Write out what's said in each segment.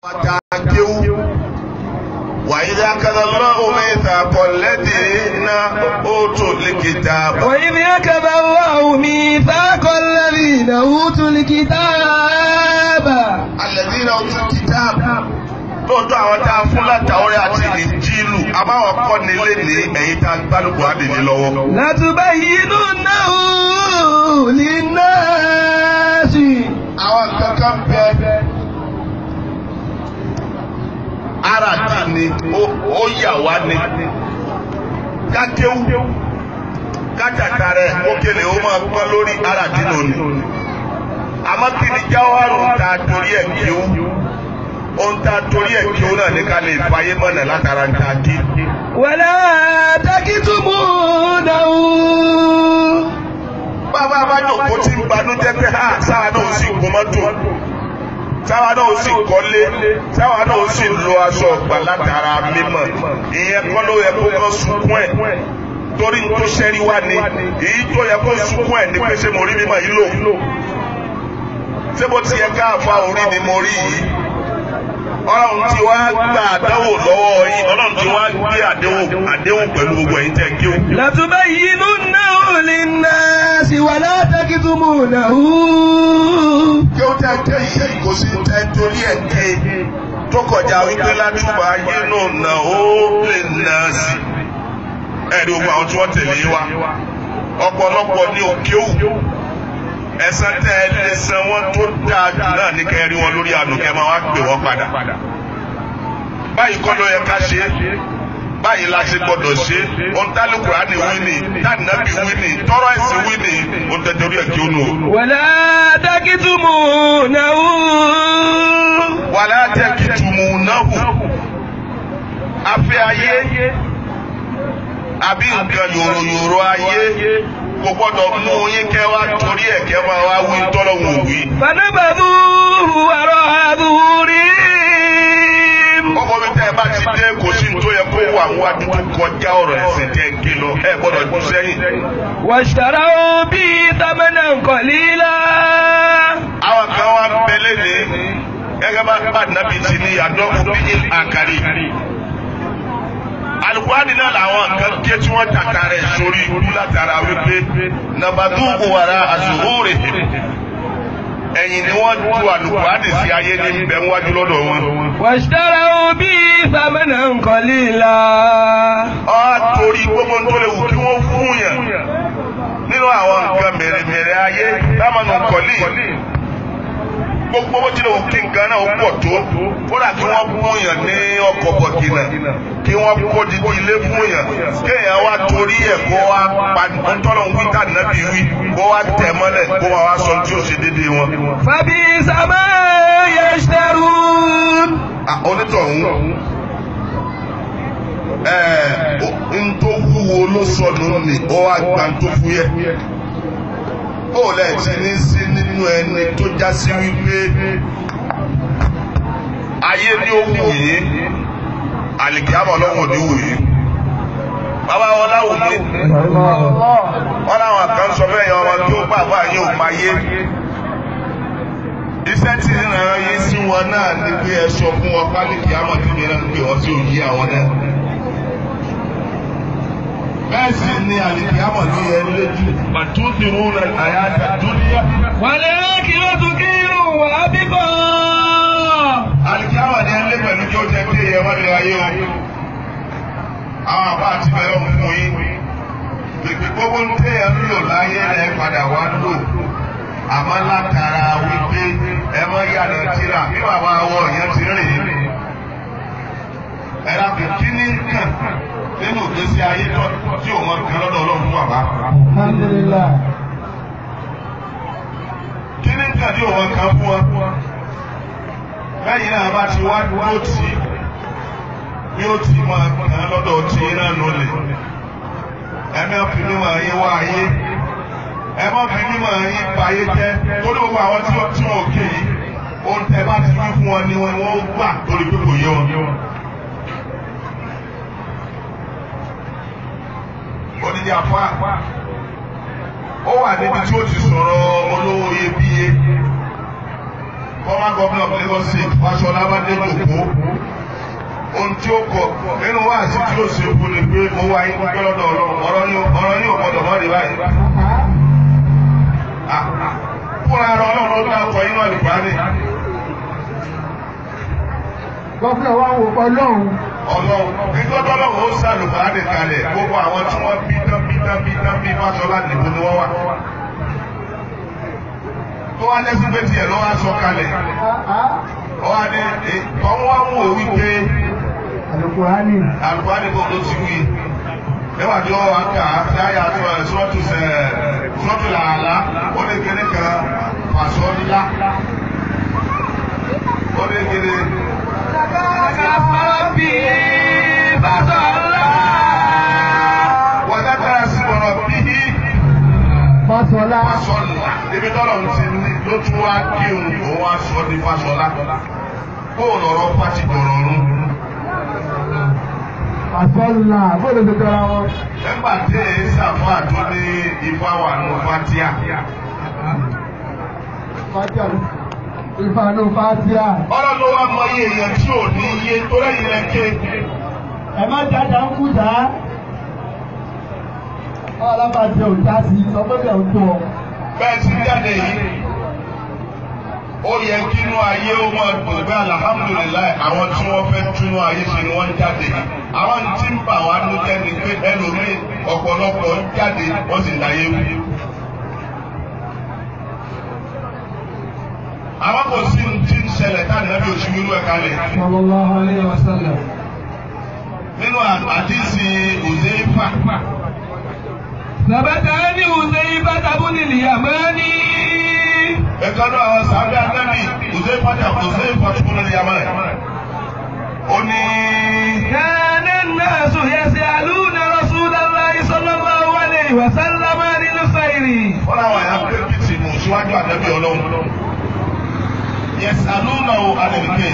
Àtàkéwú. وإذا أخذ الله ميثاق الذين أوتوا الكتاب وإذ أخذ الله ميثاق الذين أوتوا الكتاب الذين أوتوا الكتاب lóòótọ́ àwọn tá a fún látàwọ́rẹ́ àti ìjìlù àbáwọn kọ́ ni lé ní ẹ̀yìn tá a gbálùkù àdìní lọ́wọ́. لتبيننه للناس àwọn kankan bẹ ara dì ní ó yà wá ní kákéwú kátàkà rẹ̀ kókèlè ó máa pọ́n lórí ara dì lónìí àmọ́ kí ni jáwárù ta torí ẹ̀ kíw ohun ta torí ẹ̀ kíw náà ní ká lè fàyè mọ̀nà látara ń ta kí. ولا تكتمونه bàbá bá jòkó tí ń banújẹ́ pé ha sáwa náà ó sì gun mọ́tò sáwa náà ó sì kọ́lé sáwa náà ó sì lo aṣọ ọgbà látara mímọ́ ìyẹn kọ́ ló yẹ kó kọ́ sunkún ẹ̀ torí tó ṣẹ́rí wá ni èyí tó yẹ kó sunkún ẹ̀ ní pé ṣé mo rí mímọ́ yìí lò ṣé bó ti yẹ káàfà orí ni mo rí yìí ọlọ́run ti wá gba àdánwò lọ́wọ́ yín ọlọ́run ti wá gbé àdéhùn àdéhùn pẹ̀lú gbogbo ẹ̀yin tẹ̀ kí o. لتبيننه للناس ولا تكتمونه kí ó tẹ́ ké yìí kò sí tẹ́ torí ẹ̀ ké tó kọjá wípé látúbà yínú nà ó lè nà sí. ẹ̀rí ogun àwọn tí wọ́n tẹ̀lé wa ọ̀pọ̀lọpọ̀ ní òkè òwú ẹ̀san tẹ́ ẹ lè san wọ́n tó dáa jù náà ní kẹ́ ẹ rí wọn lórí ànùkẹ́ máa wá pè wọ́n padà. báyìí kọ́ ló yẹ ká ṣe é báyìí la ṣe gbọdọ̀ ṣe ohun tálùkùrá ni wí ni tánàbí wí ni tọrọ ẹ̀sìn wí ni ohun tẹ̀tẹ̀rí ẹ̀ kí ó nù o. ولا تكتمونه wàlá jẹ́ kí tùmù náà hù. afẹ́ ayé àbí nǹkan yòròyòrò ayé kò gbọ́dọ̀ mú yín kẹ́ wá torí ẹ̀ kẹ́ máa wá wí tọ́lọ́hùn òwì. فنبذوه وراء ظهورهم ọkọ mi tẹ́ ẹ bá ti dé kò sí ní tó yẹ kó wà wá dúdú kọjá ọ̀rọ̀ ẹ̀sìn tẹ́ ń gé lọ ẹ gbọ́dọ̀ jù sẹ́yìn. واشتروا به ثمنا قليلا àwọn kan wá ń bẹ lẹ́ni gẹ́gẹ́ bá bá nàbì ti ní àdọ́kù bí àkàrí. alukwani náà làwọn kan ké tí wọ́n tàkà rẹ̀ sórí ikú látara wípé nàbàdúgbò wàrà àzùhóòrè ẹ̀yìn ni wọ́n ju alukwani sí ayé ní ibẹ̀ wájú lọ́dọ̀ wọn. واشتروا به ثمنا قليلا ọ́ torí gbogbo tó lè wù kí wọ́n fún yàn nínú àwọn nǹkan mèremère ayé lámànù kọ́lí gbogbo bó tilẹ̀ wù kí nǹkan náà ó pọ̀ tó kódà kí wọ́n fún yàn ní ọkọ̀ bọ̀gìnà kí wọ́n kó didi ilé fún yàn kéèyàn wá torí ẹ̀ kó wá pa ntọ́nà wí ká nàbí wí kó wá tẹ̀ mọ́lẹ̀ kó wá wá sọ tí ó ṣe déédéé wọn. فبئس ما يشترون Ah, onítọ̀hún ẹ̀ẹ́ n tó wúwo ló sọnù ní ó wá gba n tó fúyẹ́ ó lẹ̀ ti ní sí nínú ẹni tó já sí wípé ayé ní ó wù yín àlìkíámọ̀ lọ́wọ́ ní wù yín bàbá wọn láwù mí wọn láwọn kan sọ fẹ́ yan ọmọ tó bàbá yín ò máa yé iṣẹ́ tí ń ràn yín sí wọn náà ni pé ẹ sọ fún wọn pálíkì amọ̀tí mìíràn pé wọ́n sí òyìn àwọn náà. bẹ́ẹ̀ sì ni àlìkì amọ̀tí yẹn lójú pàtó ti rú rẹ̀ àyájá dúníyà. والآخرة خير وأبقى àlìkì amọ̀tí yẹn lé pẹ̀lú kí ó jẹ́ pé ẹ wọ́n lè ayé o. àwọn àbá àti bẹ̀rẹ̀ ń fún yín. pèpè gbogbo ń tẹ̀ ẹ́ ń lò láyé ẹ̀ padà wá lò. àmọ́ látara wípé ẹ mọ́ yàrá tíra bí bàbá àwọn èèyàn ti rìn ẹ̀rọ kò kí ní kàn nínú ìgbésí ayé tó tí ò wọn kan lọ́dọ̀ ọlọ́run fún bàbá. Alhamdulillah. kí ní kàn tí ò wọn kan fún wọn. lẹ́yìn náà bá ti wá dúró tì í bí ó ti máa kàn lọ́dọ̀ tí iná nulẹ̀. ẹ̀mí ọ̀fìn mímọ̀ ayé wá ayé ẹ má fi mímọ̀ yín pa ayé jẹ́ torí gbogbo àwọn tí wọ́n tí wọ́n òkè yìí ohun tẹ bá ti wí fún wọn ni wọn wọ́n gbà torí pé kò yé wọn. odidi àfa ó wà níbi tí ó ti sọ̀rọ̀ olówó iyebíye former governor of Lagos State Fáṣọlá bá dé gbogbo ohun tí ó kọ nínú wáàsí tí ó ṣe kú ni pé mo wá yín pẹ́ lọ́dọ̀ ọlọ́run ọ̀rọ̀ ní ọ̀rọ̀ ní ògbọ́dọ̀ mọ́ rí báyìí. fúnra ara ọlọ́run ló dákọ̀ inú àlùbáàdì. Gọ́fúnà wa wò pọ̀ lọ́hùn. ọlọ́run nígbà tó ọlọ́run ó sàlùbáàdì kalẹ̀ gbogbo àwọn tí wọ́n bí tán bí tán bí tán bí Fáṣọlá nìbó ni wọ́n wà. tó wá lẹ́sìn pé tiẹ̀ ló wá sọ kalẹ̀ ọwọ́ adé ọwọ́ wa mú òwí pé Àlùkùránì. àlùbáàdì kò tó ti wí nígbà tí wọ́n wá kà á sí àyà sọ́ọ̀tù sọ́ọ̀tù làálá ó lè kéde kan fàṣọ ńlá ó lè kéde. Rabbi fasalla. wọ́n dákàrà sí ọ̀rọ̀ bíi Fásọlá. fàṣọlá ibi tọ́lọ̀ ń ti ní ló tún wá kí òun òun wá sọ ní fàṣọlá bóun lọ̀rọ̀ pàtì dọ̀rọ̀ ọ̀run. Fásọlá. Bóòlù ti tọ́ra wọn. nígbà tí èyí sàfà tó ní ifá wà nù fatia Fátíà. Ìfànú Fátíà. ọlọ́run wa mọ iye èèyàn tí ò ní iye tó lẹ́yìn lẹ́kẹ́. Ẹ má dáadáa ń kú dá. Ọlọ́pàá ò já sí sọ pé bẹ́ẹ̀ ń tó ọ. bẹ́ẹ̀ ti jáde yìí ó yẹ kí inú ayé ó máa dùn pé alihamudulilayi àwọn tí wọ́n fẹ́ túnú ayé ṣe ni wọ́n ń jáde àwọn tí ń bà wá ló jẹ́ ni pé ẹlòmíì ọ̀pọ̀lọpọ̀ ń jáde wọ́n sì ń dayé wú. àwọn kò sí ní tí ń ṣẹlẹ̀ táwọn ẹbí òṣù wíwú ẹ̀ kalẹ̀ Sallallahu alaihi wasallam. nínú àdìsí òzèéfà ثبت عن حذيفة بن اليماني ẹ̀kọ́dọ̀ àwọn sàbẹ̀ àtẹ́bí òzèéfà jà òzèéfà tó kúrò ní yamani. ó ní. كان الناس يسألون رسول الله صلى الله عليه وسلم عن الخير wọ́n láwọn ẹ̀yà pẹ́ẹ́pìtì mú síwájú àdẹ́bí ọlọ́run. yẹsà lónà o àdèmíkè.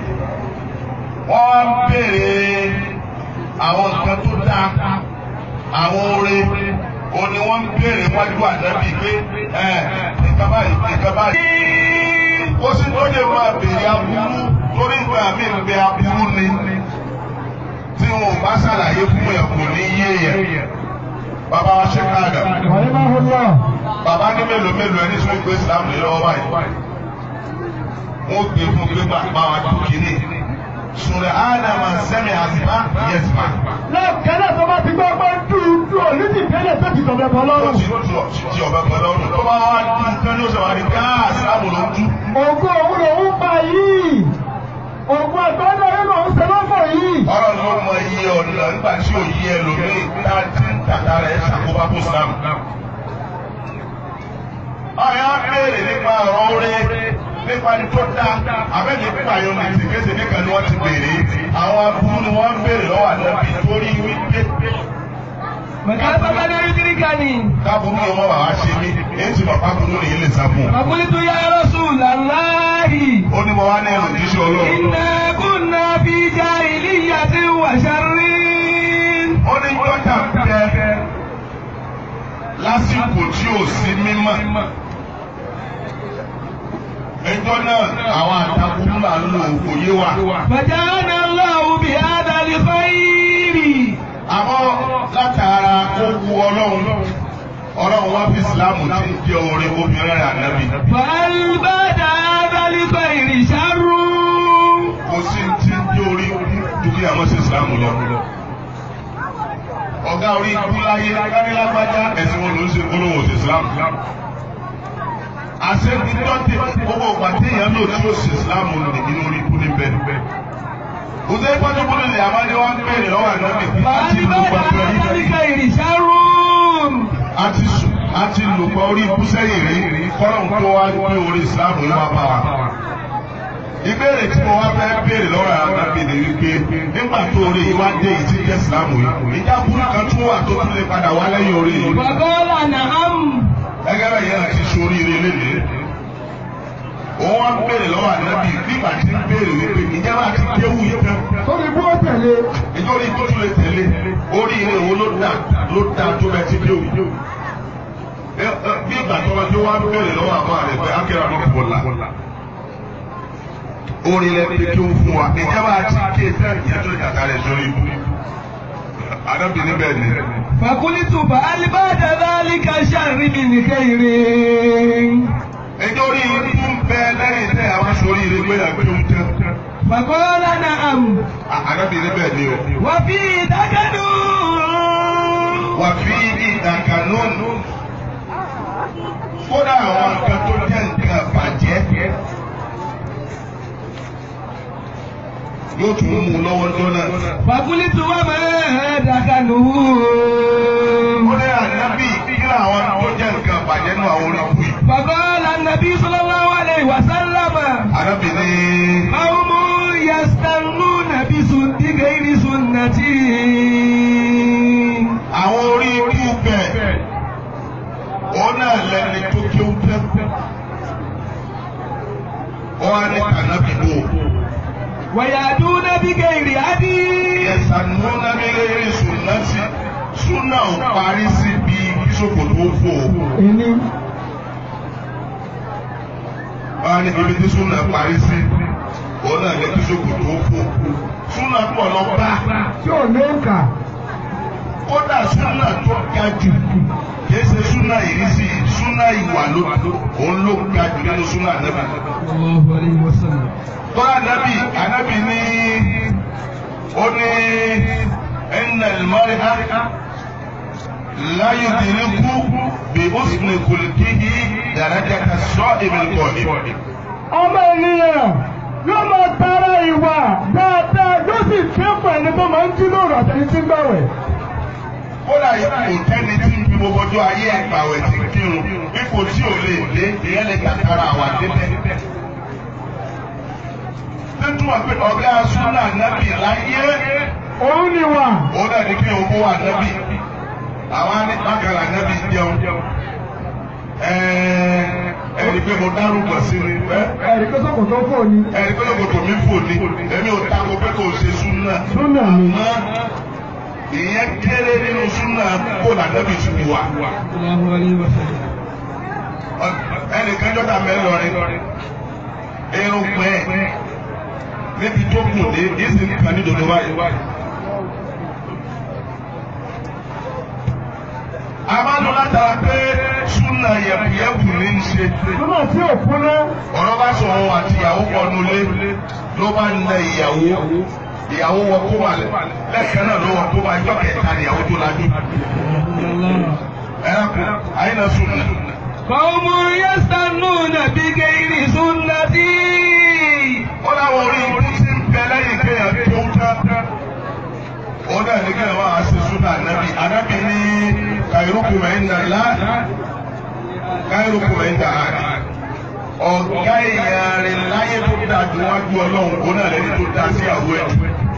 wọ́n wá ń béèrè àwọn nǹkan tó dáa àwọn oore o ni wọ́n ń béèrè wájú àdẹ́bí pé ẹ̀ nǹkan báyìí nǹkan báyìí. kó sì tó lè máa béèrè aburú torí ìgbà mi ń bẹ aburú ni tí wọn ò bá ṣàlàyé fún yẹn kò ní yé yẹn. bàbá wa ṣe káàdà رحمه الله bàbá ní mélòó mélòó ẹni sọ pé islam lè lọ́wọ́ báyìí wọ́n gbé fún pé bàbá wa tó kiri sùnrẹ̀ ádámà sẹ́mi àzìmá yẹ̀sìmá lẹ́ẹ̀kẹ́lẹ́ tó bá ti gbọ́ pé dúdú òní ti tẹ́lẹ̀ tó ti tọ̀bẹ̀ bọ́ ó lọ́rùn. ti tu ti ọ̀bẹ pẹ̀lú ọ̀run tó bá wá di nǹkan ní oṣù àwárí ká islam ló ń tú Ògùn òun lòún pa yìí. Ògùn àgbọ̀dọ̀ yìí lòún ṣe lọ́fọ̀ yìí. ọ̀rọ̀ ló mọ iye ọ̀nà nígbà tí ò yí ẹlòmíì dájú tàtà rẹ̀ ṣàkóbá fún islam. ọ̀yà béèrè nípa ọ̀rọ̀ orí nípa ní tó dá abẹ́lé pààyàn ní tìkéṣe nìkan ni wọ́n ti béèrè àwọn aburú ni wọ́n ń béèrè lọ́wọ́ àdẹ́bí torí wípé Mẹ̀ká bàbá lórí kíríkà ni. káàbùrú yẹn wọ́n wà wá ṣe mí èyí tí bàbá burú nìyí lè sá fún un. Àkúlítú yá Rasulallahi. ó ní mo wá ní ẹrù jíṣẹ́ ọlọ́run. Inna kunna fi jahiliyyatin wa sharrin. ó ní jọ́jà bẹ lásìkò tí ò sí mímọ́. ẹjọ́ náà àwọn àtàkùn là ń lò kò yé wa. Faja'ana Allahu bi hadha al-khayri. àmọ́ látara kó wu ọlọ́run ọlọ́run wá fi ìsìlámù tí ń jẹ́ orin obìnrin rẹ̀ ànábì. Fa'al ba'da hadha al-khayri sharrun. kò sí tí ń jẹ́ orí dúkìá mọ́ sí ìsìlámù lọ. ọ̀gá orí ikú láyé kánílágbájá ẹ̀sìn wọn ló ń ṣe gbólóhùn sí ìsìlámù. àṣẹ́bí tọ́tẹ̀ gbogbo ìgbà téèyàn lò tí ó sì ìsìlámù nínú orí ikú níbẹ̀. òṣèré pọ́njúbọ́lù lè àmàlẹ́ wá ń bèèrè lọ́wọ́ ànábì bí a ti Fa'al lò ba'da gbàgbọ́ hadha yìí al-khayri sharrun. a ti sùn a ti lò pọ̀ orí ikú sẹ́yìn rí kọ́lọ́n tó wá gbé orí ìsìlámù yìí wá bá wa. ìbéèrè tí mo wá fẹ́ béèrè lọ́wọ́ ànábì ni wípé nígbà tó orí yìí wá dé yìí tí jẹ́ ìsìlámù yìí ìjà burú kan tún wà tó tún lè padà wá lẹ́yìn orí yìí. Wa qala na'am. gẹ́gẹ́ bẹ́ẹ̀ yẹn ti sórí ire lénìí. òun wá ń béèrè lọ́wọ́ ànábì nígbà tí ń béèrè wípé ìjọba ti déwù yìí tán. Sórí bú ó tẹ̀lé. nítorí tó tún lè tẹ̀lé orí ire wo ló dà ló dà tó bẹ ti déwù. bí ìgbà tó wá tó wá ń béèrè lọ́wọ́ àbọ̀ rẹ̀ pé ákẹ́rẹ́ àná kò la. orin lẹ pé kí ó fún wa ìjọba àti kéèké ìyẹn tó kàkà rẹ̀ sórí ibú ànábì níbẹ̀ ni. فقلت فهل بعد ذلك شر من خير ẹjọ́ orí ibú ń bẹ lẹ́yìn tẹ́ àwọn sórí ire pé àgbẹ̀ ń tẹ́. فقال نعم ànábì níbẹ̀ ni o. وفي دكن wà fi ìdàkànú kódà àwọn nǹkan tó jẹ́ nǹkan bàjẹ́ yóò tún mú un lọ́wọ́ jọ́nà. فقلت وما دكنه ó ní ànábì kí làwọn tó jẹ́ nǹkan bàjẹ́ nù àwọn orí kù yìí. فقال النبي صلى الله عليه وسلم ànábì ní قوم يستنون بسنة غير سنتي àwọn orí ikú bẹ̀ ó náà lẹ́ni tó kí ó tẹ́. ó wá ní kànábì bò. ويأتون بغير هدي yẹ̀sánúnà nílé sunnati súnà ò parí síbi bíṣọ̀pù tó fò. wọ́n á ní ibi tí súnà parí sí òun náà ní bíṣọ̀pù tó fò. súnà pọ̀ lọ bá tí ò ní kà. kódà súnà tó ga jù kìí ṣe súnà ìrísí súnà ìwà ló òun ló ga jù nínú súnà nábì. Allahu alayhi wa sallam. tọ́lá nábì ànábì ní ó ní ẹnna ìmọ̀rẹ́ لا يدرك بحسن خلقه درجة الصائم القائم. ọmọ ènìyàn yóò máa tara ìwà dáadáa yóò sì kẹ́kọ̀ọ́ ẹni tó máa ń jí lóru àtẹni tí ń gbàwẹ̀. kódà ipò tẹ́ni tí ń fi gbogbo ọjọ́ ayé ẹ̀gbàwẹ̀ ti kírun ipò tí ò lè dé ìyẹn lè kàkàrà àwà débẹ̀. nítorí pé ọ̀gá súnà nábì láyé òun ni wà. òun náà ní kí owó wà nábì àwọn anípàkàrà nábì jẹun. ẹ̀ẹ́dì pé mo dárúkọ sí ni ẹ̀rí pé sọ́kò tó fò ní. ẹ̀ẹ́dì pé lóko tòmí fò ní èmi ò tako pé kò ṣe súnà. Súnà ni. Àmọ́ ìyẹn kéré nínú súnà kó lànàbì tún wà. Allahu alayhi wa sallam. ẹnìkan jọ́ta mẹ́lọrin irun pẹ́ níbi tó kù dé ìsìn nìkan ní dodo báyìí. a máa ń lọ látara pé súnà yẹ̀bùyẹ̀bù ní í ṣe. Súnà tí ò fún ná. ọ̀rọ̀ bá sọ òun àti ìyàwó pọnú lé ló bá na ìyàwó ìyàwó wọ kó wà lẹ́ẹ̀kan náà ló wọ kó wà ìjọ kẹta ìyàwó tó lajú. ẹ kú ayé náà súnà. قوم يستنون بغير سنتي ó láwọn orí ikú tí ń bẹ lẹ́yìn kéèyàn tó ń tán. ó náà ní kéèyàn máa ṣe súnà ànábì ànábì ní khairukum inda Allah khairukum inda ahli. ọ̀gá èèyàn rẹ̀ láyé tó dáa ju wájú ọlọ́run ó náà lẹ́ni tó dáa sí àwọ̀ ẹ̀.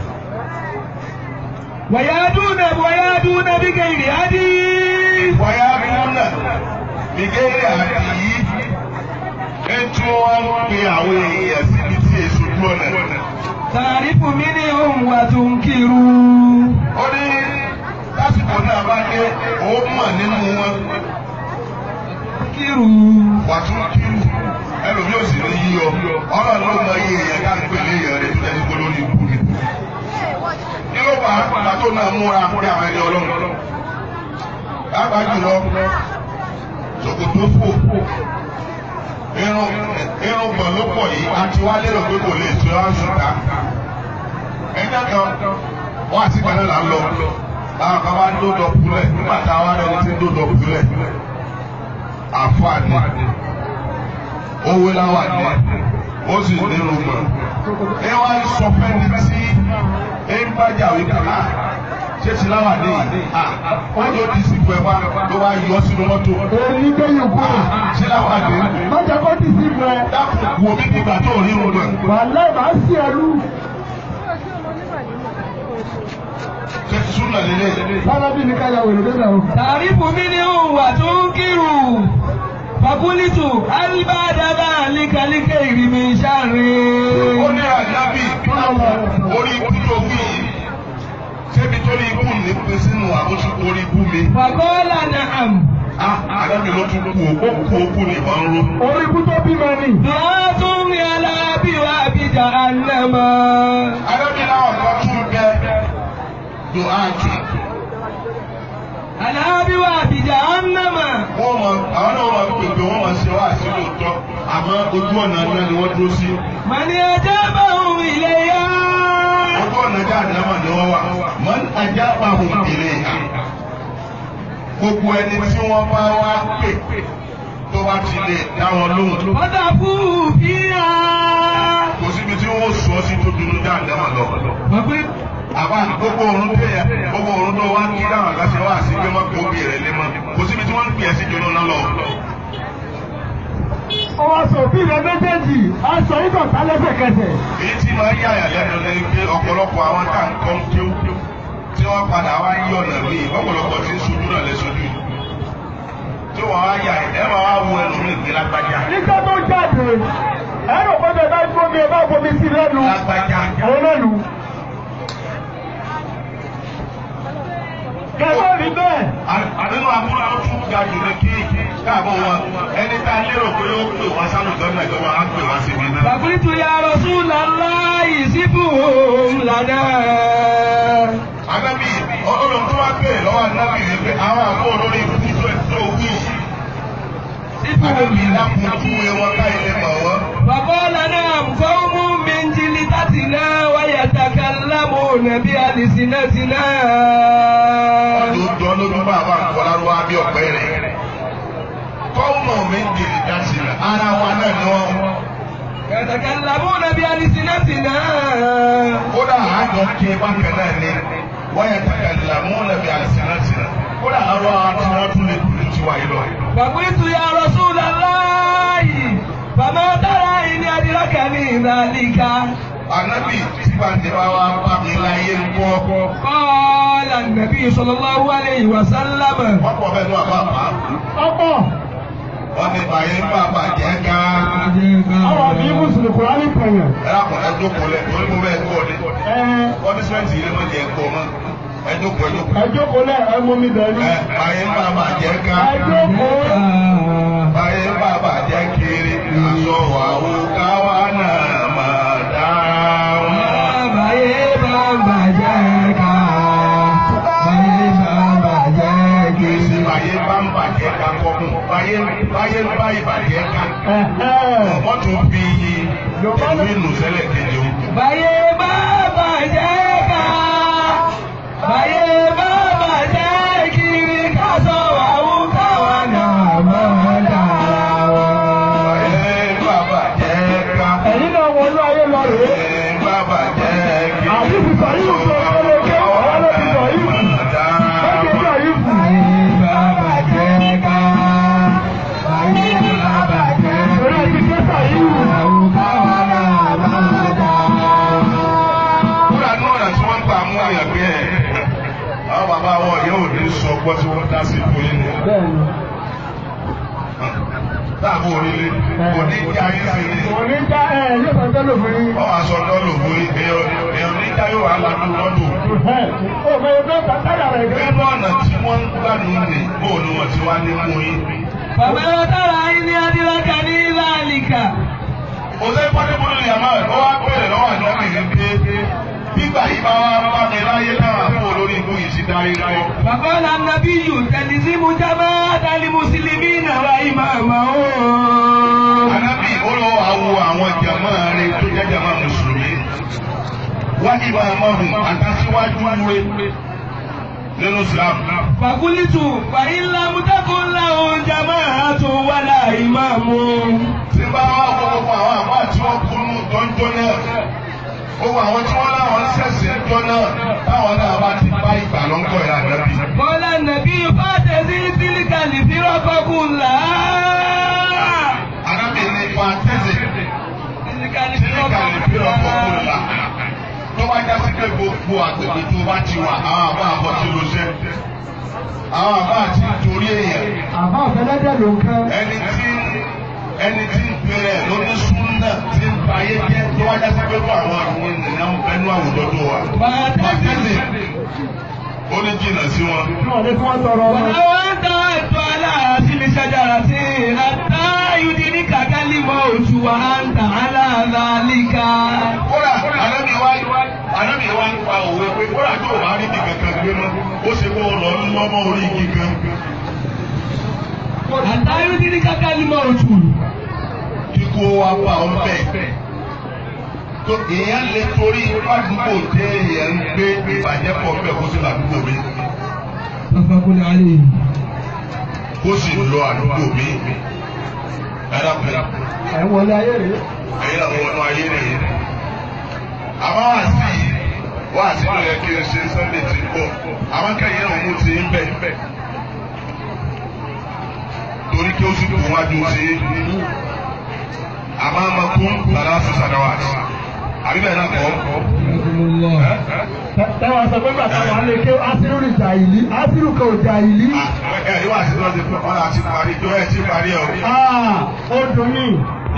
ويأتون ويأتون بغير هدي wáyà múnà nìgéèrè àti yìí ètò wọn pe àwọn èèyàn síbi tí èso ojú ọ̀nà. تعرف منهم وتنكر ó ní lásìkò náà bá dé òun mọ̀ nínú wọn تنكر wà tún kírù ẹlòmíì ò sì ní yí ọ ọlọ́run ló mọ iye èèyàn ká ń pè ní èèyàn rẹ̀ tó jẹ́ nípa lórí ikú ni. kí ló bá àgbà tó náà múra pé àwọn ẹni ọlọ́run. lápá jùlọ ṣòkòtò fò irun irun gbọ̀n ló pọ̀ yìí àti wá lérò pé kò lè tó ọ́ ṣùgbà. ẹgbẹ́ kan wọ́n àti kan náà là ń lọ àwọn kan bá ń dódò kulẹ̀ nígbà tá a wá rẹ̀ ní ti ń dódò kulẹ̀ àfààní owó láwà ní ó sì nínú gbọ̀n. ẹ wá sọ fẹ́ni tí ẹ ń bájà wípé a ṣé ti láwà ní yìí a wọ́n yóò di sí pẹ̀ wá ló wá yọ sínú mọ́tò. èyí gbẹ̀yìn kú a ṣé láwà ní lọ́jà kó ti sí fún ẹ dákun wo bí nígbà tó rí irun rẹ̀. wàhálà ìbá sí ẹrú ṣé ti súnà lélẹ̀. sálábì ní káyà wèrè débẹ̀ o. تعرف منهم وتنكر فقلت هل بعد ذلك لخير من شر ó ní àjábì orí ikú tó wí yìí ṣébi tó rí ikú ní pín sínú àkóso orí ikú mi. فقال نعم àdábì ló tún kú ó kú ó kú ní ìbọn ń ró. orí ikú tó bímọ ni. Dùwátún alábí wa bí jahannama. àdábì náà kan tún bẹ dùn áàtì. Alábí wa bí jahannama. wọ́n mọ àwọn náà wọ́n máa pèpè wọ́n máa ṣe wá sí lóòótọ́ àmọ́ ojú ọ̀nà náà ni wọ́n dúró sí. Màní ẹjẹ́ bá òun ilé yá. ojú ọ̀nà jáàdámà ni wọ́n wà mọ́n ajá pàhùn ìrè ha. gbogbo ẹni tí wọ́n bá wá pè tó bá ti lè dá wọn lóhùn. Wọ́tà fún fíà. kò síbi tí wọ́n sọ sí tó dunu jáàdámà lọ. Bàbá àbá gbogbo òrùn tó yẹ gbogbo òrùn tó wá kí dáhùn àgbàṣe wá sí pé wọ́n kó bí rẹ̀ lé mọ́ kò síbi tí wọ́n ń pè é sí jóná náà lọ. ó wá sọ òbí rẹ méjèèjì aṣọ ìdọ̀tá lẹ́sẹ̀kẹsẹ̀. èyí tí máa ń yà yà lẹ́nu lẹ́nu pé ọ̀pọ̀lọpọ̀ àwọn tá à ń kọ́ ń kí ó tí wọ́n padà wá yí ọ̀nà míì ọ̀pọ̀lọpọ̀ tí ń sojú náà lẹ́ sojú yìí. tí wọ́n wá yà ẹ̀ máa wá wo ẹnu mi gbé lágbájá. nígbà tó jáde ẹ̀rọ gbọ́dọ̀ bá gbómi ẹ̀ bá gbomi sí lẹ́nu. lágbájá. àwọn lẹ́nu. kẹ́kọ̀ọ́ rí bẹ́ẹ̀. àdínú abúlé ó tún ga jù ní kí káàbọ̀ wọn ẹni tá a lérò pé ó pè wá sálù gọ́nà ìjọba á pè wá síbi náà. Bàbúrítù ya Rasulallahi síbù lànà. Anábì ọlọ́run tó wá bèèrè lọ́wọ́ anábì yìí pé àwọn àbọ̀ olórí ikú tó ẹ̀ tó wí. Síbù Anábì dákun túwé wọn káyé lè mọ̀ wọ́n. Bàbá lànà fọ́ọ̀mù méjìlí tàtìná wáyà takalámù nàbí àlìsínátìná. Ọdún jọ lójú bá àbá àkọlárúwá bí ọ̀pẹ rẹ̀. Kọ́ọ̀mù mi ń dìrì dáṣì rẹ̀. Ara wa náà ni wọ́n. Yàtàkàlámù nàbí àlìsínátìná. Kódà àjọ ké bákan náà ni wọ́n yẹ kàkàlà mú nàbí àlìsínátìnà. Kódà àrọ́ àti wọ́n tún lè dùn tí wáyé lọ. Bàbúrítù ya Rasulallahi. Bàbá dára ìní adìrọ́kà ní ìdálíkà. Anábì tí bàtẹ́ bá wá bá mi láyé ń bọ́. Qala an-nabi sallallahu alayhi wa sallam. Wọ́n pọ̀ bẹ́ẹ̀ ní àbá àbá. ọ̀pọ̀ Wọ́n ní bàyẹ̀ ń bá bàjẹ́ ká. àwọn àbí mùsùlùmí kùránì pẹ̀yàn. Ẹ̀rọ ẹjọ́ kò lẹ̀ torí mo bẹ́ẹ̀ kọ́ ni. ẹ Wọ́n ní sẹ́ǹtì ilé mọ́ jẹ́ ẹ̀kọ́ mọ́. Ẹjọ́ kò ẹjọ́ kò. ẹ jókòó lẹ ẹ mú mi bẹ̀rù. Ẹ bàyẹ̀ ń bá bàjẹ́ ká. ẹ jókòó. Bàyẹ̀ ń bá bàjẹ́ kiri. Aṣọ àwo káwa náà máa dá wọn. Báyé bá bàjẹ́ ká. Báyé bá bàjẹ́ kí. Kìsì bàyẹ̀ bá ń bàjẹ́ ká kọ́ mú. Bàyẹ̀ bàyẹ̀ ń bá ìbàjẹ́ ká. Ẹ̀hẹ́. Wọ́n tún fi ẹ̀mí nù sẹ́lẹ̀ kejì o. Báyé bá bàjẹ́ ká. Báyé bá bàjẹ́ kiri ká sọ àwọn káwa náà mọ̀ dára wọn. Bàyẹ̀ ń bá bàjẹ́ ká. ẹ̀yin náà wọnú ayé lọ rèé. Bàyẹ̀ ń bá bàjẹ́ kiri. àbí fìfà yìí tó tẹ́lẹ̀ gé ọ̀rọ̀ ló ti sọ yìí. Méjì sọ yìí fún. Báyé bá bàjẹ́ ká. Báyé bá bàjẹ́ Torí ẹ ti kẹ́sà yìí wù. àwọn káwa náà mọ̀ dára wọn. Kúrò àánú ọ̀nà tí wọ́n ń gbà mú àyàn bí ẹ̀. Àwọn bàbá wọn yóò ní sọ gbọ́ tí wọ́n dá sí fún yín ni. Bẹ́ẹ̀ni. Táàbù orílẹ̀ kò ní kí ayé sí ni. Òní já ẹ yóò sọ tẹ́lẹ̀ fún yín. Wọ́n wá sọ dọ́lù fún yín. Èèyàn èèyàn ní ká yóò wá lánàá lọ́dún. Ẹ̀ ó mọ ẹgbẹ́ kàtàyà rẹ̀ gẹ́gẹ́. Nínú ọ̀nà tí wọ́n ń gbà nù ní bóòlù wọn tí wá ní mú yín. Bàbá dára ìní adìrọ́kà ní ìlàlìkà. Òṣèré Pọ́nibúlù Yàmá ó wá bẹ̀rẹ̀ lọ́wọ́ àjọ́bì ní pé gbígbà yìí bá wá bá mi láyé náà fún olórí ikú yìí sí dárí lọ. Bàbá la nàbí yù tẹ̀lísímù jábá dálí mùsùlùmí nàrà ìmàmà ó. Anábì olówó awo àwọn jàmá rẹ̀ tó jẹ́ jàmá Mùsùlùmí. Wá ìmọ̀ àmọ́hùn àtàsíwájú rẹ̀ nínú Islam. Fàkúlítù fàyínlá mútàkùnlá òun jàmá àtún wàlà ìmàmù. Tí bá wá gbogbo àwọn àbá tí wọ́n kú nù tọ́jọ́ náà. Gbogbo àwọn tí wọ́n láwọn ń ṣẹ̀ṣẹ̀ jọ náà táwọn náà bá ti bá ìgbà lọ́ńkọ̀ ìlà nàbì. Bọ́lá nàbí fàtẹ̀sí sílíkàlì fírọ́kọ̀kùnlá. Anábì ní fa tẹ́sẹ̀. Sílíkàlì Sílíkà lè fi ọkọ̀ kúrò là. Tó bá já sí pé gbogbo àgbègbè tó bá ti wà, àwọn àbá àbọ̀ tí ló ṣẹ́. Àwọn àbá àti torí èèyàn. Àbá ọ̀fẹ́lẹ́dẹ̀ ló ń kẹ́. Ẹni tí ẹni tí ń pèrè lóní súnà tí ń ba ayé jẹ́ tó wá já sí pé fún àwọn àwọn ènìyàn ẹnu àwùjọ tó wà. Pàtẹ́sì ó ní jìnnà sí wọn. Wọ́n ní kí wọ́n tọrọ ọmọ. Wàláwọ́ ń tọ́ ètò aláàtọ̀ asili shajarati hatta yudrika al-mawtu wa anta ala dhalika. kódà ànábì wá ànábì wá ń pa òwe pé kódà tó o bá rí ibi kankan gbé mọ́ ó ṣe kó o lọ lọ́mọ orí igi kan hatta yudrika al-mawtu. kí kó wá bá ọ bẹ́ẹ̀. tó èèyàn lè torí àdúgbò tẹ èèyàn ń gbé ìbàjẹ́ pọ̀ bẹ́ẹ̀ kó sì lọ àdúgbò mi Tafakun alayhi. kó sì lọ àdúgbò mi. Ẹ̀rọ pẹ̀lú ẹ̀ wọlé ayé rèé. ẹ̀yin náà wọnú ayé nìyí. àmọ́ wá sí i wá sí ló yẹ kí n ṣe sunday ti bọ̀ àwọn kẹ́yìn náà mú ti ń bẹ̀. torí kí ó sì kún wájú sí i. àmọ́ àmọ́ kún bàrà fún sàdáwà. àbí bẹ́ẹ̀ náà kọ́. Jazakumullah. Tẹ́wọ̀n sọ pé bàtà wà lè ké Asiru ní Jàìlí, Asiru kan ò Jàìlí. ẹ ẹ wá sí lọ́sẹ̀ fún ọ̀la àti parí tó ẹ̀ ti parí ẹ̀ o. Ah, ó dùn mí.